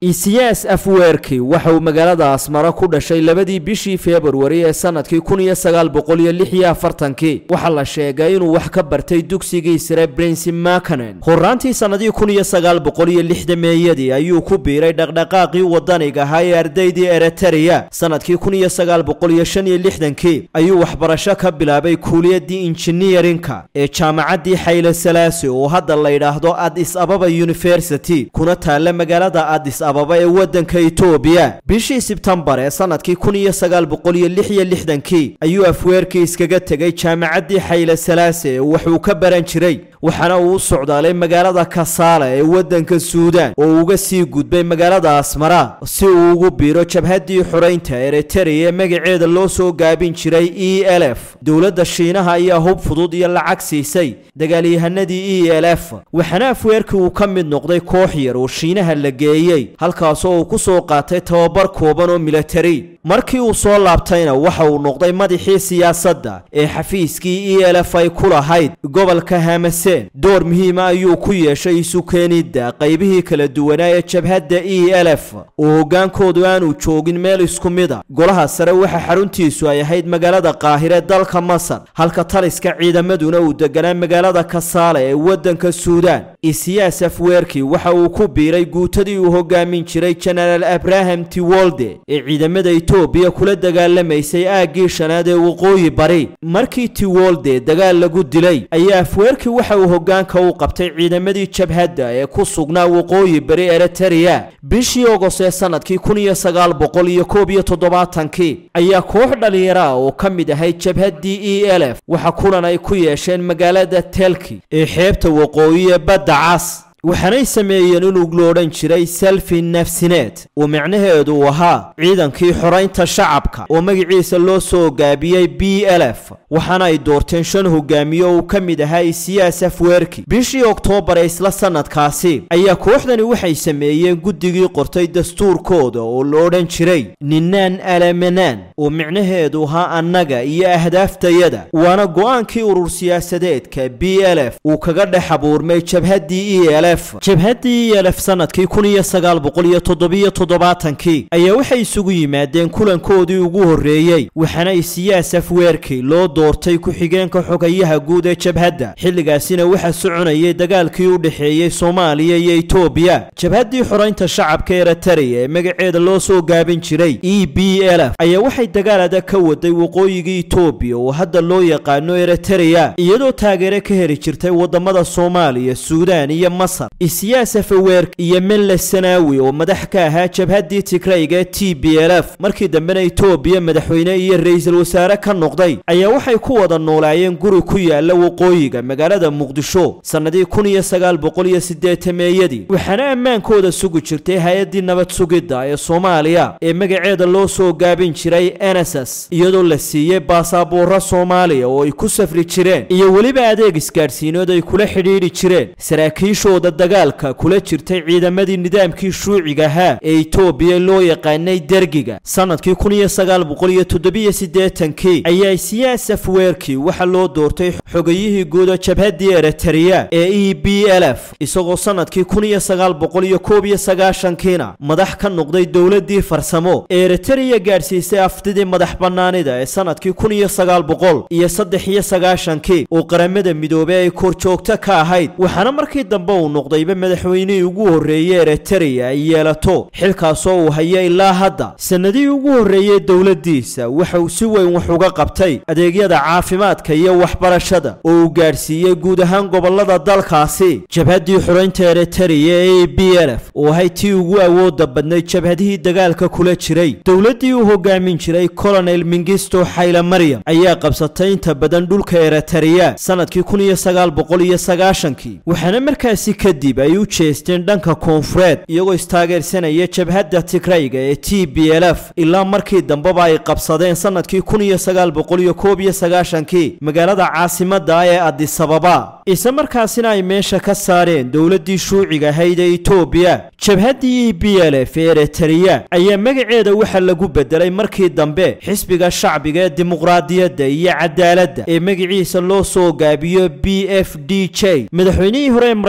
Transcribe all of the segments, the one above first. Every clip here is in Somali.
isiyaas afweerki waxa uu magaalada asmara ku dhashay labadii bishii februari ee sanadkii kun iyo sagaal boqol iyo lix iyo afartankii waxaa la sheegay inuu wax ka bartay dugsigii sare brinsi makanen horaantii sannadii kun iyo sagaal boqol iyo lixdameeyadii ayuu ku biiray dhaqdhaqaaqii wadaniga ahaa ee ardaydii eritrea sanadkii kun iyo sagaal boqol iyo shan iyo lixdankii ayuu waxbarasho ka bilaabay kuuliyadii injineerinka ee jaamacaddii xayle salaasi oo hadda la yidhaahdo adis ababa university kuna taalla magaalada adis ababa ee waddanka etoobiya bishii sebtembar ee sanadkii kun iyo sagaal boqol iyo lix iyo lixdankii ayuu afweerkii iskaga tegay jaamacaddii xayle salaasi ee waxuu ka baran jiray waxaana uu u socdaalay magaalada kasaala ee waddanka suudaan oo uga sii gudbay magaalada asmara si uu ugu biiro jabhaddii xoraynta eritrea ee magaceeda loo soo gaabin jiray e l f dowladda shiinaha ayaa hub fudud iyo lacag siisay dagaalyahanadii e l f waxaana afweerkii uu ka mid noqday koox yar oo shiinaha la geeyey halkaasoo uu ku soo qaatay tababar kooban oo milatari markii uu soo laabtayna waxa uu noqday madaxii siyaasadda ee xafiiskii e l f ay ku lahayd gobolka hamaseen door muhiima ayuu ku yeeshay isu keenidda qaybihii kala duwanaa ee jabhadda e l f oo hoggaankoodu aanu joogin meel isku mida golaha sare waxa xaruntiisu ay ahayd magaalada qaahire dalka masar halka taliska ciidamaduna uu deganaa magaalada kasaale ee waddanka suudaan isiyaas afweerki waxa uu ku biiray guutadii uu hogaamin jiray jenaraal abraham tiwolde ee ciidamada etoobiya kula dagaalamaysay aaggii shanaad ee waqooyi bari markii tiwolde dagaal lagu dilay ayaa afweerki waxa uu hoggaanka u qabtay ciidamadii jabhadda ee ku sugnaa waqooyi bari eritrea bishii ogos ee sanadkii kun iyo sagaal boqol iyo koob iyo toddobaatankii ayaa koox dhallinyaro ah oo ka mid ahayd jabhaddii e l f waxa kulan ay ku yeesheen magaalada telki ee xeebta waqooyi ee badda cas waxaanay sameeyeen inuu lo odhan jiray selfi nafsineed oo micnaheedu uu ahaa ciidankii xoraynta shacabka oo magaciisa loo soo gaabiyey b l f waxaana ay doorteen shan hogaamiye oo uu ka mid ahaa isiyaas afweerki bishii oktoobar ee isla sanadkaasi ayaa kooxdani waxay sameeyeen guddigii qortay dastuurkooda oo la odhan jiray ninaan alamanaan oo micnaheedu ahaa annaga iyo ahdaaftayada waana go'aankii urur siyaasadeedka b l f uu kaga dhex abuurmay jabhaddii e l f jabhaddii e l f sanadkii kun iyo sagaal boqol iyo toddobiyo toddobaatankii ayaa waxay isugu yimaadeen kulankoodii ugu horreeyey waxaana isiyaas afweerki loo doortay ku-xigeenka xogayaha guud ee jabhadda xilligaasina waxaa soconayay dagaalkii u dhexeeyey soomaaliya iyo etoobiya jabhaddii xoraynta shacabka eritrea ee magaceeda loo soo gaabin jiray e b l f ayaa waxay dagaal adag ka waday waqooyiga etoobiya oo hadda loo yaqaano eritrea iyadoo taageere ka heli jirtay wadamada soomaaliya suudaan iyo masar isiyaas afeweerk iyo melle sanaawi oo madax ka ahaa jabhaddii tigrayga ee t b l f markii dambena etoobiya madaxweyne iyo ra-iisul wasaare ka noqday ayaa waxay ku wada noolaayeen guri ku yaala waqooyiga magaalada muqdisho sannadii kun iyo sagaal boqol iyo siddeetameeyadii waxaana ammaankooda sugi jirtay hay-addii nabad sugidda ee soomaaliya ee magaceeda loo soo gaabin jiray enesas iyadoo la siiyey baasabuuro soomaaliya oo ay ku safri jireen iyo weliba adeeg isgaadhsiinood ay kula xidhiidhi jireen saraakiishooda dagaalka kula jirtay ciidamadii nidaamkii shuuciga ahaa ee etoobiya loo yaqaanay dergiga sannadkii kun iyo sagaal boqol iyo toddobiyo siddeetankii ayaa siyaas afweerkii waxaa loo doortay xogayihii guuda jabhaddii eritrea ee e b l f isagoo sannadkii kun iyo sagaal boqol iyo koob iyo sagaashankiina madax ka noqday dowladdii farsamo ee eritrea gaadhsiisay aftidii madax bannaanida ee sannadkii kun iyo sagaal boqol iyo saddex iyo sagaashankii oo qaramada midoobey ay korjoogto ka ahayd waxaana markii dambe uu noqdayba madaxweynihii ugu horreeyey eritrea ay yeelato xilkaasoo uu haya ilaa hadda sannadihii ugu horreeyey dowladdiisa waxa uu si weyn wax uga qabtay adeegyada caafimaadka iyo waxbarashada oo uu gaadhsiiyey guud ahaan gobollada dalkaasi jabhaddii xoraynta eritrea ee b l f oo ahayd tii ugu awoodda badnayd jabhadihii dagaalka kula jiray dowladdii uu hogaamin jiray colonel mingisto xayla maryam ayaa qabsatay inta badan dhulka eritrea sannadkii kun iyo sagaal boqol iyo sagaashankii waxaana markaasi kadib ay u jeesteen dhanka koonfureed iyagoo istaageersanaya jabhadda tigrayga ee t b l f ilaa markii dambeba ay qabsadeen sannadkii kun iyo sagaal boqol iyo koob iyo sagaashankii magaalada caasimadda ah ee adisababa isla markaasina ay meesha ka saareen dowladdii shuuciga ahayd ee etoobiya jabhaddii e b l f ee eritrea ayaa magaceeda waxaa lagu bedelay markii dambe xisbiga shacbiga ee dimuqraadiyadda iyo cadaaladda ee magaciisa loo soo gaabiyo b f d j madaxweynihii hore ee maraykanka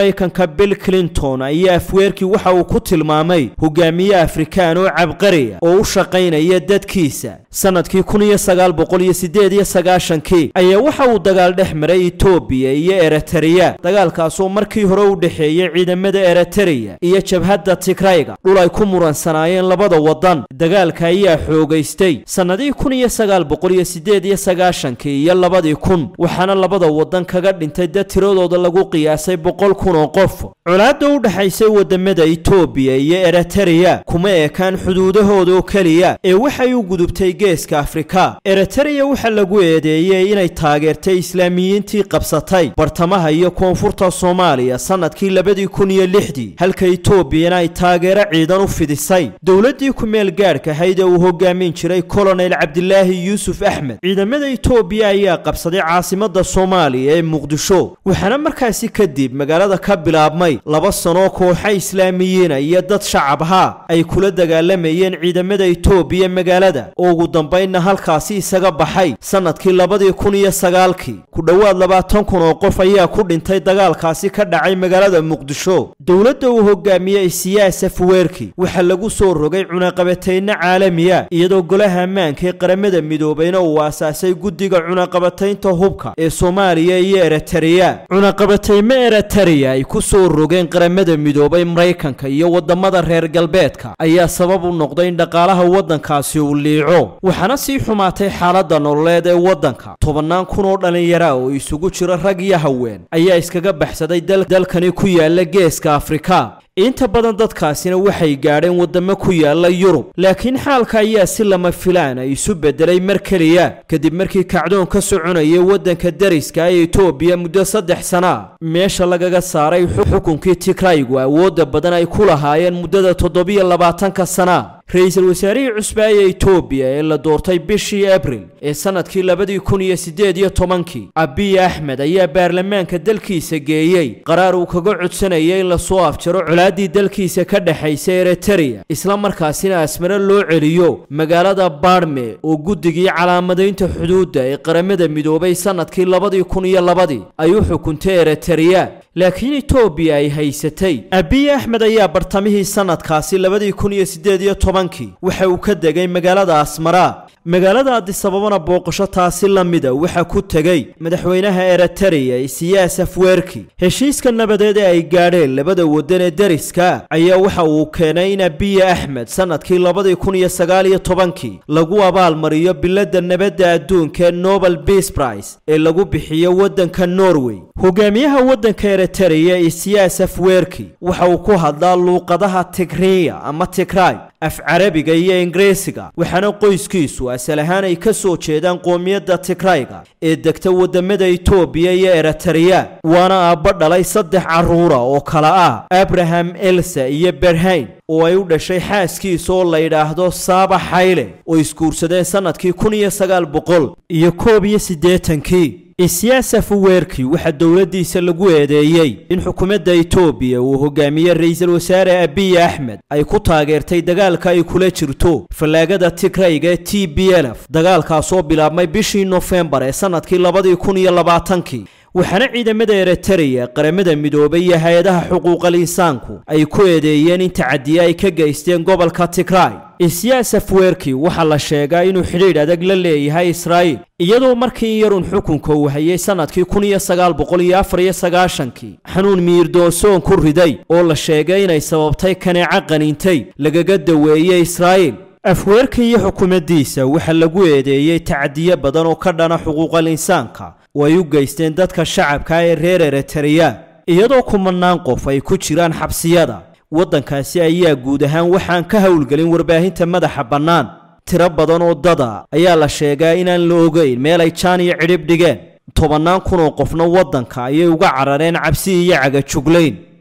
maraykanka bill clinton ayaa afweerkii waxa uu ku tilmaamay hogaamiye afrikaan oo cabqariya oo u shaqaynaya dadkiisa sanadkii kun iyo sagaal boqol iyo sideed iyo sagaashankii ayaa waxa uu dagaal dhex maray etoobiya iyo eritreya dagaalkaasoo markii hore u dhexeeyey ciidamada eritreya iyo jabhadda tigrayga dhul ay ku muransanaayeen labada waddan dagaalka ayaa xoogaystay sannadihii kun iyo sagaal boqol iyo sideed iyo sagaashankii iyo labadii kun waxaana labada waddan kaga dhintay dad tiradooda lagu qiyaasay boqol kun oo qof colaadda u dhexaysay wadamada etoobiya iyo eritreya kuma ekaan xuduudahooda oo keliya ee waxay u gudubtay geeska afrika eritreya waxaa lagu eedeeyey inay taageertay islaamiyiintii qabsatay bartamaha iyo koonfurta soomaaliya sannadkii labadii kun iyo lixdii halka etoobiyana ay taageero ciidan u fidisay dowladdii ku-meel gaadhka ahayd ee uu hogaamin jiray kolonel cabdilaahi yuusuf axmed ciidamada etoobiya ayaa qabsaday caasimada soomaaliya ee muqdisho waxaana markaasi kadib magaalada ka bilaabmay laba sanoo kooxa islaamiyiina iyo dad shacab ahaa ay kula dagaalamayeen ciidamada etoobiya magaalada oo ugu dambaynna halkaasi isaga baxay sannadkii labadii kun iyo sagaalkii ku dhowaad labaatan kun oo qof ayaa ku dhintay dagaalkaasi ka dhacay magaalada muqdisho dowladda uu hogaamiyey siyaas afweerki waxaa lagu soo rogay cunaqabatayno caalamiya iyadoo golaha ammaanka ee qaramada midoobayna uu aasaasay guddiga cunaqabataynta hubka ee soomaaliya iyo eritreya cunaqabataymo eritreya ay ku soo rogeen qaramada midoobay maraykanka iyo wadamada reer galbeedka ayaa sabab u noqday in dhaqaalaha waddankaasi uu liico waxaana sii xumaatay xaaladda nololeed ee waddanka tobannaan kun oo dhallinyara oo isugu jira rag iyo haween ayaa iskaga baxsaday dalkani ku yaala geeska afrika inta badan dadkaasina waxay gaadheen waddamo ku yaala yurub laakiin xaalka ayaa si lama filaana isu beddelay mar keliya kadib markii kacdoon ka soconayay waddanka dariska ee etoobiya muddo saddex sana meesha lagaga saaray xukunkii tigraygu awoodda badan ay ku lahaayeen muddada toddobiyo labaatanka sana ra-iisul wasaarihii cusba ee etoobiya ee la doortay bishii abril ee sannadkii labadii kun iyo siddeed iyo tobankii abiy axmed ayaa baarlamaanka dalkiisa geeyey qaraar uu kaga codsanayay in lasoo afjaro colaaddii dalkiisa ka dhexaysa eritreya isla markaasina asmare loo celiyo magaalada baarme oo guddigii calaamadaynta xuduudda ee qaramada midoobay sannadkii labadii kun iyo labadii ay u xukuntay eritreya laakiin etoobiya ay haysatay abiy axmed ayaa bartamihii sannadkaasi labadii kun iyo siddeed iyo tobankii waxa uu ka degay magaalada asmara magaalada adisababana booqasho taasi la mida waxaa ku tegey madaxweynaha eritreya isiyaas afweerki heshiiska nabadeed ee ay gaadheen labada waddan ee dariska ayaa waxa uu keenay in abiy axmed sannadkii labadii kun iyo sagaal iyo tobankii lagu abaalmariyo biladda nabadda adduunka ee nobel peace prize ee lagu bixiyo waddanka norway hogaamiyaha waddanka eritreya isiyaas afweerki waxa uu ku hadlaa luuqadaha tigriya ama tigray af carabiga iyo ingiriisiga waxaana qoyskiisu asal ahaan ay ka soo jeedaan qoomiyadda tigrayga ee degta wadamada etoobiya iyo eritreya waana aabbo dhalay saddex carruura oo kala ah abraham elsa iyo berhayn oo ay u dhashay xaaskiisa oo la yidhaahdo saaba xayle oo isguursadeen sannadkii kun iyo sagaal boqol iyo koob iyo siddeetankii isiyaas afweerki waxaa dowladdiisa lagu eedeeyey in xukuumadda etoobiya uu hogaamiye ra-iisul wasaare abiy axmed ay ku taageertay dagaalka ay kula jirto fallaagada tigrayga ee t b lf dagaalkaasoo bilaabmay bishii nofembar ee sannadkii labadii kun iyo labaatankii waxaana ciidamada eritreya qaramada midoobay iyo hay-adaha xuquuqal insaanku ay ku eedeeyeen in tacadiye ay ka geysteen gobolka tigray isiyaas afweerki waxaa la sheegaa inuu xidhiidh adag la leeyahay israa'iil iyadoo markii yarun xukunka uu hayay sannadkii kun iyo sagaal boqol iyo afar iyo sagaashankii xanuun miirdoonsoon ku riday oo la sheegay inay sababtay kaneeco qaniintay lagaga daweeyey israa'iil afweerka iyo xukuumaddiisa waxaa lagu eedeeyey tacadiye badan oo ka dhana xuquuqal insaanka oo ay u geysteen dadka shacabka ee reer eritreya iyadoo kumanaan qof ay ku jiraan xabsiyada waddankaasi ayaa guud ahaan waxaan ka howlgelin warbaahinta madaxa bannaan tiro badan oo dada ayaa la sheegaa inaan la ogeyn meel ay jaan iyo cidhib dhigeen tobannaan kun oo qofna waddanka ayay uga carareen cabsi iyo cagajuglayn